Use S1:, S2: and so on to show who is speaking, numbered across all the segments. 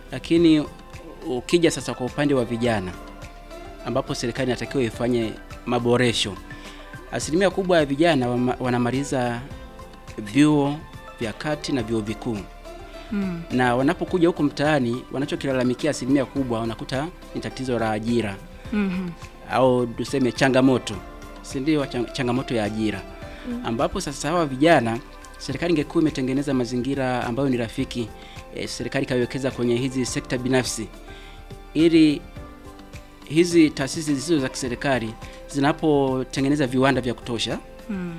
S1: Lakini ukija sasa kwa upande wa vijana, ambapo serikali inatakiwa ifanye maboresho, asilimia kubwa ya vijana wama- wanamaliza vyuo vya kati na vyuo vikuu
S2: Mm.
S1: na wanapokuja huku mtaani wanachokilalamikia asilimia kubwa wanakuta ni tatizo la ajira
S2: Mhm.
S1: au tuseme changamoto, si ndio? Chang- Changamoto ya ajira ambapo sasa hawa vijana, serikali ingekuwa imetengeneza mazingira ambayo ni rafiki e, serikali ikawekeza kwenye hizi sekta binafsi ili hizi taasisi zisizo za kiserikali zinapotengeneza viwanda vya kutosha
S2: Mm.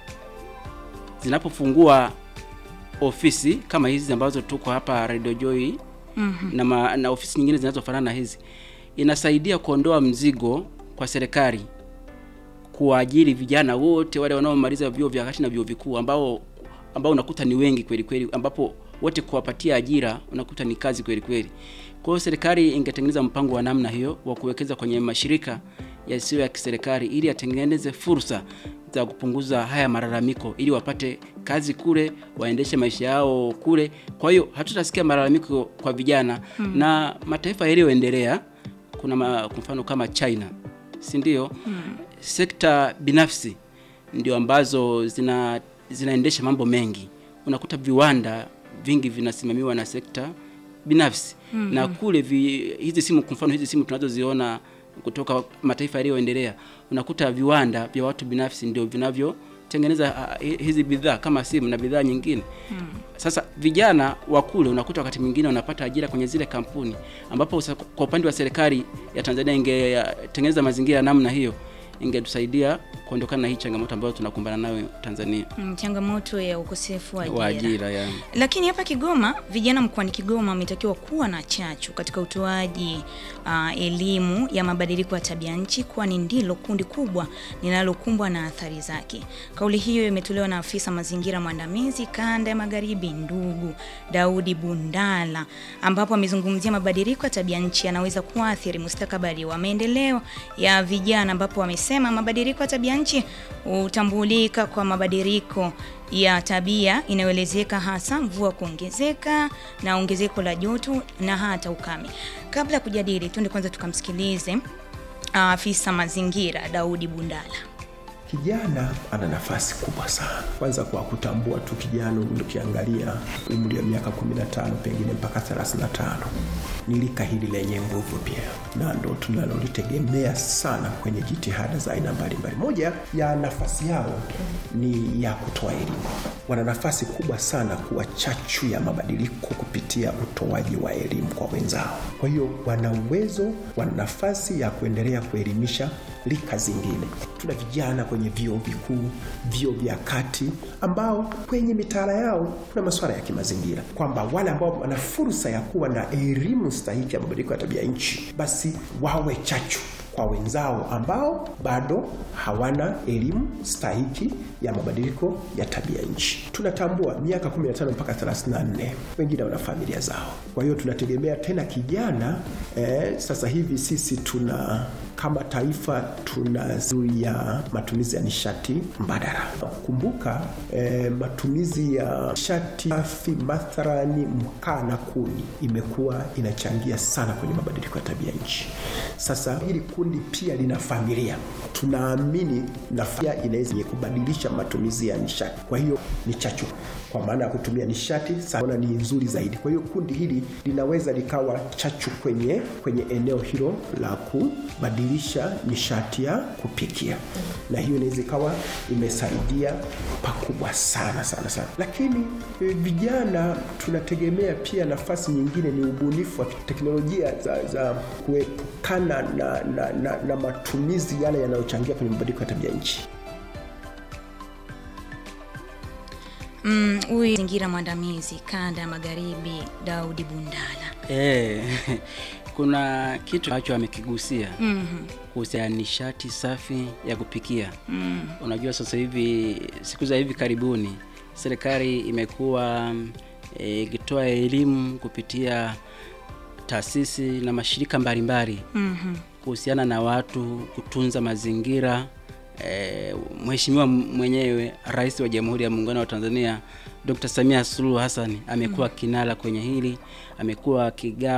S1: zinapofungua ofisi kama hizi ambazo tuko hapa Radio Joy
S2: Mhm.
S1: na, ma, na ofisi nyingine zinazofanana na hizi, inasaidia kuondoa mzigo kwa serikali kuwaajiri vijana wote wale wanaomaliza vyuo vya kati na vyuo vikuu ambao ambao unakuta ni wengi kweli kweli, ambapo wote kuwapatia ajira unakuta ni kazi kweli kweli. Kwa hiyo serikali ingetengeneza mpango wa namna hiyo wa kuwekeza kwenye mashirika yasiyo ya kiserikali ili yatengeneze fursa za kupunguza haya malalamiko ili wapate kazi kule, waendeshe maisha yao kule. Kwa hiyo hatutasikia malalamiko kwa vijana na mataifa yaliyoendelea, kuna ma, kwa mfano kama China, si ndio? Sekta binafsi ndio ambazo zina zinaendesha mambo mengi. Unakuta viwanda vingi vinasimamiwa na sekta binafsi na kule vi, hizi simu kwa mfano hizi simu tunazoziona kutoka mataifa yaliyoendelea, unakuta viwanda vya watu binafsi ndio vinavyotengeneza ah, hi- hizi bidhaa kama simu na bidhaa nyingine. Sasa vijana wa kule unakuta wakati mwingine wanapata ajira kwenye zile kampuni, ambapo sa- kwa upande wa serikali ya Tanzania ingetengeneza mazingira ya namna hiyo, ingetusaidia kuondokana na hii changamoto ambayo tunakumbana nayo Tanzania
S2: Mm, changamoto ya ukosefu wa
S1: wa
S2: ajira.
S1: ajira ya.
S2: Lakini hapa Kigoma, vijana mkoani Kigoma wametakiwa kuwa na chachu katika utoaji ah, elimu ya mabadiliko ya tabia nchi, kwani ndilo kundi kubwa linalokumbwa na athari zake. Kauli hiyo imetolewa na afisa mazingira mwandamizi kanda ya Magharibi, ndugu Daudi Bundala, ambapo amezungumzia mabadiliko ya tabia nchi yanaweza kuathiri mustakabali wa maendeleo ya vijana, ambapo wamesema mabadiliko ya tabia nchi hutambulika kwa mabadiliko ya tabia inayoelezeka hasa mvua kuongezeka na ongezeko la joto na hata ukame. Kabla ya kujadili, tuende kwanza tukamsikilize ah, afisa mazingira Daudi Bundala.
S3: Kijana ana nafasi kubwa sana, kwanza kwa kutambua tu kijana, ukiangalia umri wa miaka 15 pengine mpaka 35 ni lika hili lenye nguvu pia, na ndo tunalolitegemea sana kwenye jitihada za aina mbalimbali. Moja ya nafasi yao ni ya kutoa elimu. Wana nafasi kubwa sana kuwa chachu ya mabadiliko kupitia utoaji wa elimu kwa wenzao. Kwa hiyo wana uwezo, wana nafasi ya kuendelea kuelimisha rika zingine. Tuna vijana kwenye vyuo vikuu, vyuo vya kati, ambao kwenye mitaala yao kuna masuala ya kimazingira, kwamba wale ambao wana fursa ya kuwa na elimu stahiki ya mabadiliko ya tabia nchi, basi wawe chachu kwa wenzao ambao bado hawana elimu stahiki ya mabadiliko ya tabia nchi. Tunatambua miaka 15 mpaka 34, wengine wana familia zao. Kwa hiyo tunategemea tena kijana eh, sasa hivi sisi tuna kama taifa tunazuia matumizi ya nishati mbadala. Kumbuka eh, matumizi ya nishati safi mathalani mkaa na kuni imekuwa inachangia sana kwenye mabadiliko ya tabia nchi. Sasa hili kundi pia lina familia, tunaamini na familia inaweza kubadilisha matumizi ya nishati. Kwa hiyo ni chachu kwa maana ya kutumia nishati sana ni nzuri zaidi. Kwa hiyo kundi hili linaweza likawa chachu kwenye kwenye eneo hilo la kubadilisha nishati ya kupikia, na hiyo inaweza ikawa imesaidia pakubwa sana sana sana. Lakini e, vijana tunategemea pia nafasi nyingine ni ubunifu wa teknolojia za, za kuepukana na, na, na, na matumizi yale yanayochangia kwenye mabadiliko ya tabia nchi.
S2: Mm, huyu mazingira mwandamizi kanda ya Magharibi Daudi Bundala.
S1: Eh, kuna kitu ambacho amekigusia
S2: Mhm.
S1: kuhusiana na nishati safi ya kupikia. Unajua sasa hivi siku za hivi karibuni serikali imekuwa eh, ikitoa elimu kupitia taasisi na mashirika mbalimbali
S2: Mhm.
S1: kuhusiana na watu kutunza mazingira. E, Mheshimiwa mwenyewe Rais wa Jamhuri ya Muungano wa Tanzania Dr. Samia Suluhu Hassan amekuwa kinara kwenye hili, amekuwa akigawa